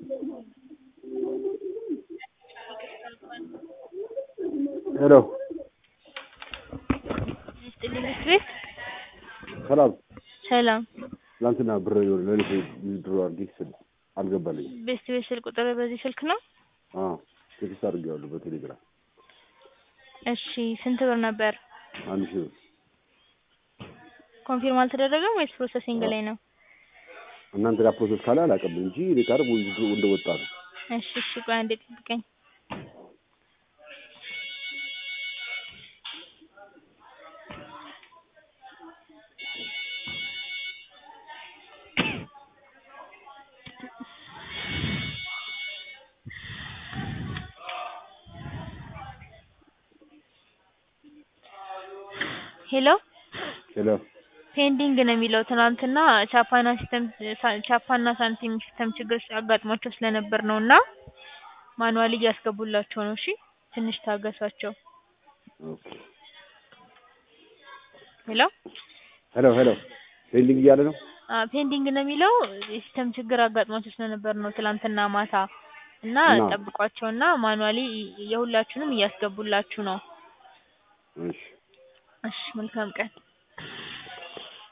ሄሎ ይስጥልኝ ቤት ሰላም ሰላም ትናንትና ብር የሆነ ለሊት ድሮ አድርጌ ስል አልገባልኝም። ቤስት ቤት ስልክ ቁጥር በዚህ ስልክ ነው? አዎ ቴክስት አድርጌዋለሁ በቴሌግራም እሺ ስንት ብር ነበር? አንድ ሺህ ብር ኮንፊርም አልተደረገም ወይስ ፕሮሰሲንግ ላይ ነው? እናንተ ጋር ፕሮሰስ ካለ አላውቅም እንጂ እኔ ጋር ውዝድሮ እንደወጣ ነው። እሺ እሺ ቆይ አንዴ ጠብቀኝ። ሄሎ ሄሎ ፔንዲንግ ነው የሚለው ትናንትና ቻፓና ሲስተም ቻፓና ሳንቲም ሲስተም ችግር አጋጥሟቸው ስለነበር ነው እና ማኑዋሊ እያስገቡላቸው ነው። እሺ ትንሽ ታገሷቸው። ኦኬ ሄሎ ሄሎ ሄሎ ፔንዲንግ እያለ ነው። ፔንዲንግ ነው የሚለው የሲስተም ችግር አጋጥሟቸው ስለነበር ነው ትላንትና ማታ እና እና? ጠብቋቸውና ማኑዋሊ የሁላችሁንም እያስገቡላችሁ ነው። እሺ እሺ መልካም ቀን።